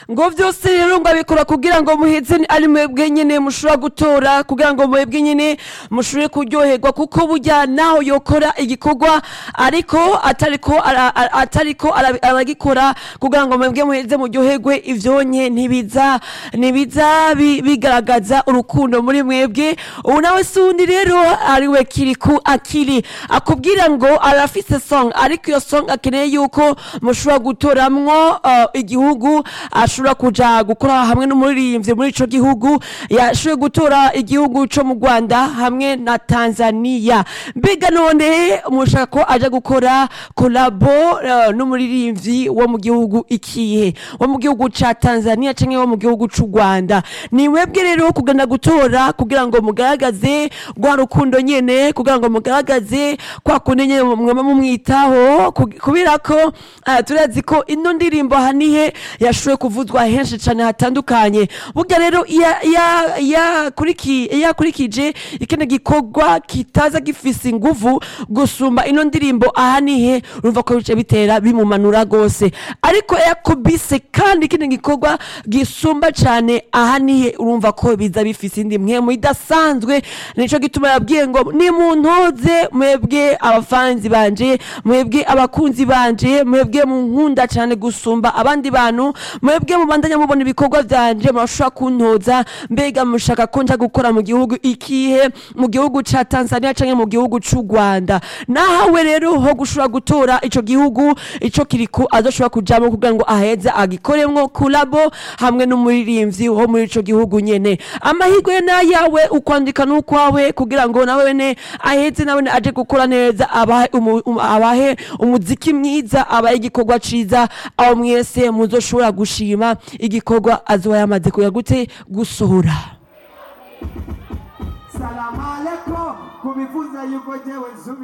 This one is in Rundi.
ngo vyose rero ngo abikora kugira ngo muheze ari mwebwe nyene mushobora gutora kugira ngo mwebwe nyene mushobore kuryoherwa kuko burya naho yokora igikorwa ariko atariko ara- ara- atariko ara- aragikora kugira ngo mwebwe muheze muryoherwe ivyonye ntibiza ntibiza bi- bigaragaza urukundo muri mwebwe ubu nawe sundi rero ariwe kiriku akiri akubwira ngo arafise song ariko iyo song akeneye yuko mushobora gutoramwo uh, igihugu ashobora kuja gukora hamwe n'umuririmbyi muri ico gihugu yashoboye gutora igihugu co mu Rwanda hamwe na Tanzania mbega none mushaka ko aja gukora kolabo uh, n'umuririmbyi wo mu gihugu ikihe wo mu gihugu ca Tanzania canke wo mu gihugu c'u Rwanda ni mwebwe rero kugenda gutora kugira ngo mugaragaze rwa rukundo nyene kugira ngo mugaragaze kwa kundi nyene mwema mumwitaho ku- kubera ko ah, turazi ko ino ndirimbo hanihe yashoboye kuvuzwa henshi cane hatandukanye burya rero iya- iya- yakuriki- yakurikije ikindi gikorwa kitaza gifise inguvu gusumba ino ndirimbo ahanihe urumva ko bice bitera bimumanura gose ariko yakubise kandi ikindi gikorwa gisumba cane ahanihe urumva ko biza bifise indi mpwemu idasanzwe nico gituma yabwiye ngo nimuntoze mwebwe abafanzi banje mwebwe abakunzi banje mwebwe munkunda cane gusumba abandi bantu mwebwe mubandanya mubona ibikorwa vyanje murashobora kuntoza mbega mushaka ko nja gukora mu gihugu ikihe mu gihugu ca Tanzania canke mu gihugu c'u Rwanda nahawe rero ho gushobora gutora ico gihugu ico kiriko azoshobora kujamwo kugira ngo aheze agikoremwo kulabo hamwe n'umuririmbyi wo muri ico gihugu nyene amahirwe n'ayawe ukwandika n'ukwawe kugira ngo nawe wene aheze nawe wene aje gukora neza abahe umu- um- abahe umuziki mwiza abahe igikorwa ciza aho mwese muzoshobora gushima igikorwa azoba yamaze kuya gute gusohora salamu alaikum kubivuza yuko jewe nsubi